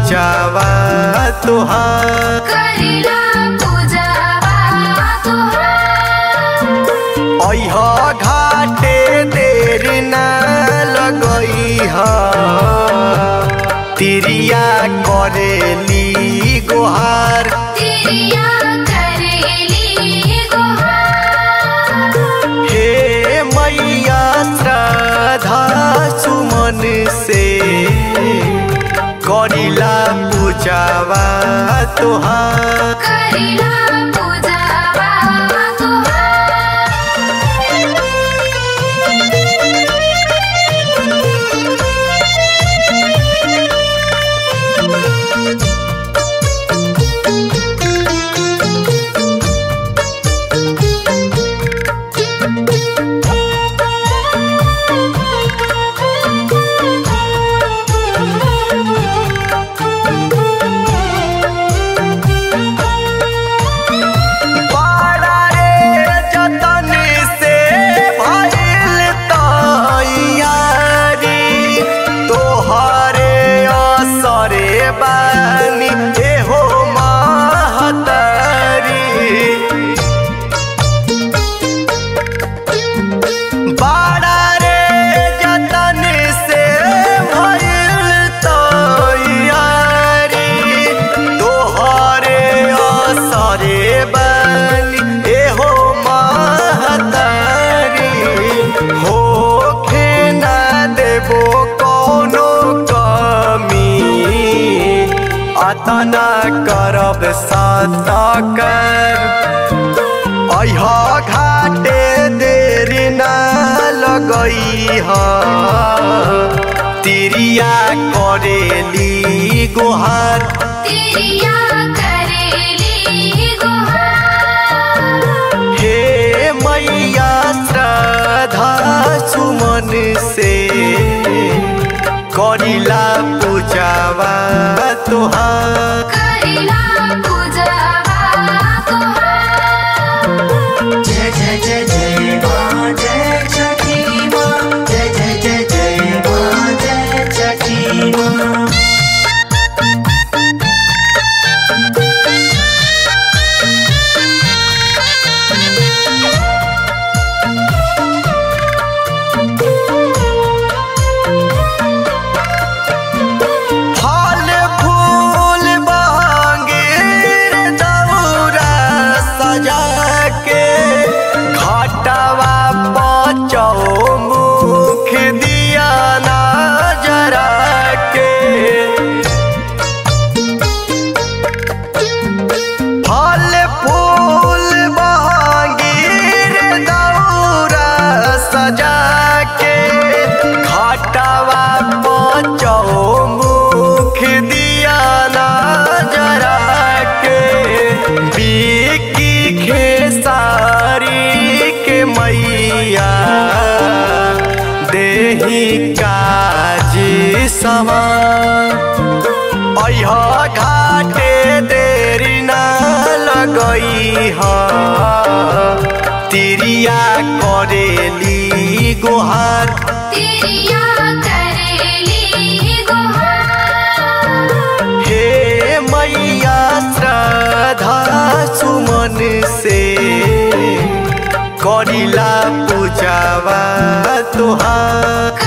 पूजावा तुहार करिला पूजावा तुहार अह घाटे देर न लगई ह तिरिया करेली गोहार तिरिया करेली गुहार हे मैया श्रद्धा सुमन से करिला पूजावा तुहार करिला पूजावा बड़ा रे जतन से भइल तैयारी तोहरे असरे बानी एहो महतरी बड़ा रे जतन से भइल तैयारी तोहरे असरे बनी एहो महतारी होखे ना देबो कोनो कमी अतना करब सतकर अह घाटे देर न लगई ह तिरिया करेली गोहार तिरिया करेली गुहार हे मैया श्रद्धा सुमन से करिला पूजावा तुहार करिला पूजावा तुहार जय जय जय जय माँ जय छठी माँ जय जय जय जय माँ जय छठी माँ फल फूल बहांगीर दौरा सजा के घाटवा बचौ मुख दिया ना जरा के फल फूल बहांगीर दौरा सजा के घाटवा बचौ मुख दिया ना जरा के बिकी खेसारी के मैया देही काज समा अह घाटे देरी न लगई ह तिरिया करेली गोहार तिरिया करेली गुहार हे मैया श्रद्धा सुमन से करिला पूजावा तुहार